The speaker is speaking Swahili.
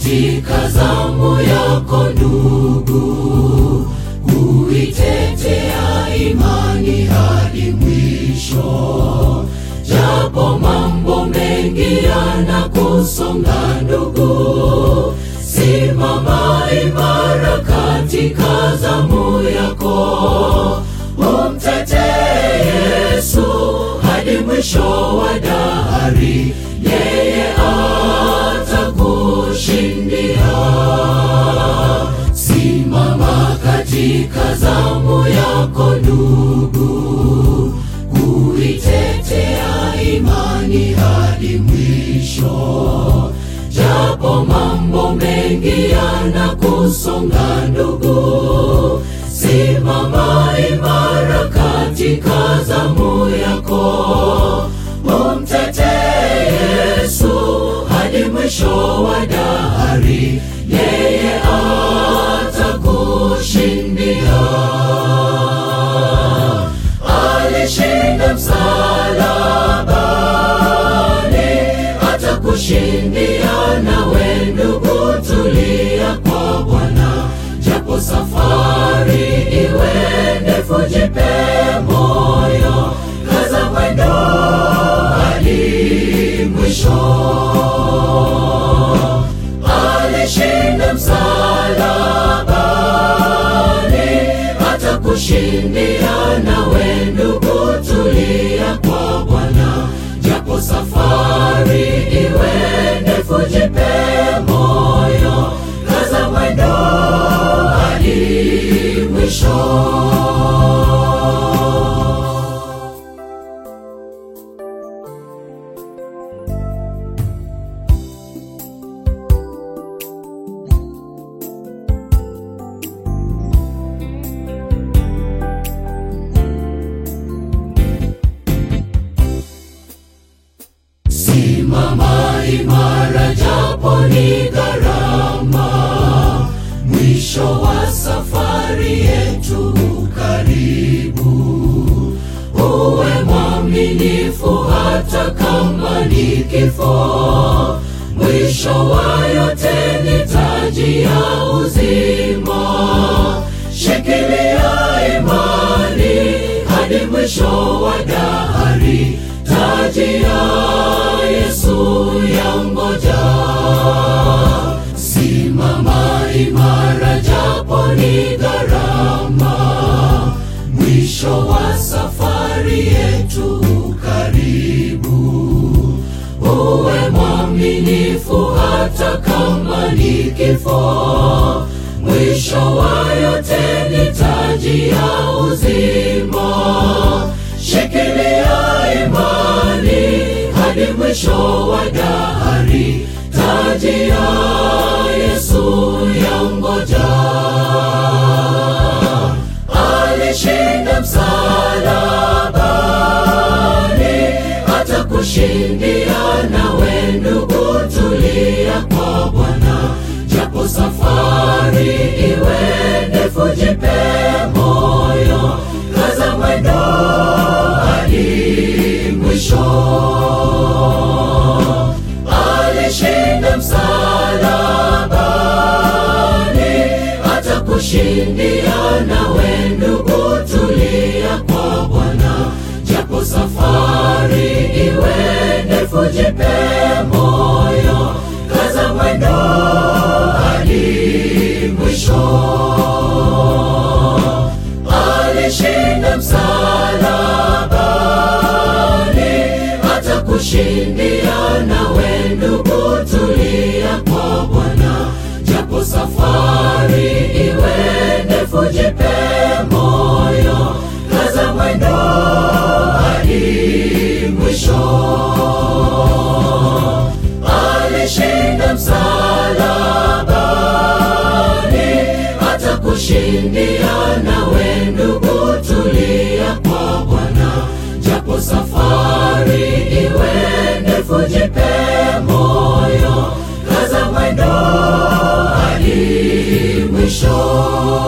katika zamu yako ndugu, kuitetea imani hadi mwisho. Japo mambo mengi yanakusonga ndugu, simama imara katika zamu yako, umtetee Yesu hadi mwisho wa dahari, yeye atakushindia. Simama katika zamu yako ndugu, kuitetea imani hadi mwisho. Japo mambo mengi yanakusonga ndugu, simama imara katika zamu yako, umtetee Yesu hadi mwisho wa dahari, yeye atakushindia. Alishinda msalabani, atakushindia. Nawe ndugu, tulia kwa Bwana, japo safari iwe ndefu, jipe moyo, kaza mwendo hadi mwisho. Alishinda msalabani, atakushindia. Nawe ndugu, tulia kwa Bwana, japo safari iwe ndefu, jipe moyo, kaza mwendo hadi mwisho. Simama imara japo ni gharama, mwisho wa safari yetu karibu. Uwe mwaminifu hata kama ni kifo, mwisho wa yote ni taji ya uzima. Shikilia imani hadi mwisho wa dahari, taji ya Yesu yangoja. Simama imara japo ni gharama, mwisho wa safari yetu karibu. Uwe mwaminifu hata kama ni kifo, mwisho wa yote ni taji ya uzima. Shikilia imani hadi mwisho wa dahari, taji ya Yesu yangoja. Alishinda msalabani, atakushindia. Nawe ndugu, tulia kwa Bwana, japo safari iwe ndefu, jipe moyo, kaza mwendo hadi mwisho. Alishinda msalabani, atakushindia. Nawe ndugu, tulia kwa Bwana, japo safari iwe ndefu, jipe moyo, kaza mwendo hadi mwisho. Alishinda msalabani, atakushindia. Nawe ndugu, tulia kwa Bwana, japo safari iwe ndefu, jipe moyo, kaza mwendo hadi mwisho. Alishinda msalabani, atakushindia. Nawe ndugu, tulia kwa Bwana, japo safari iwe ndefu, jipe moyo, kaza mwendo hadi mwisho.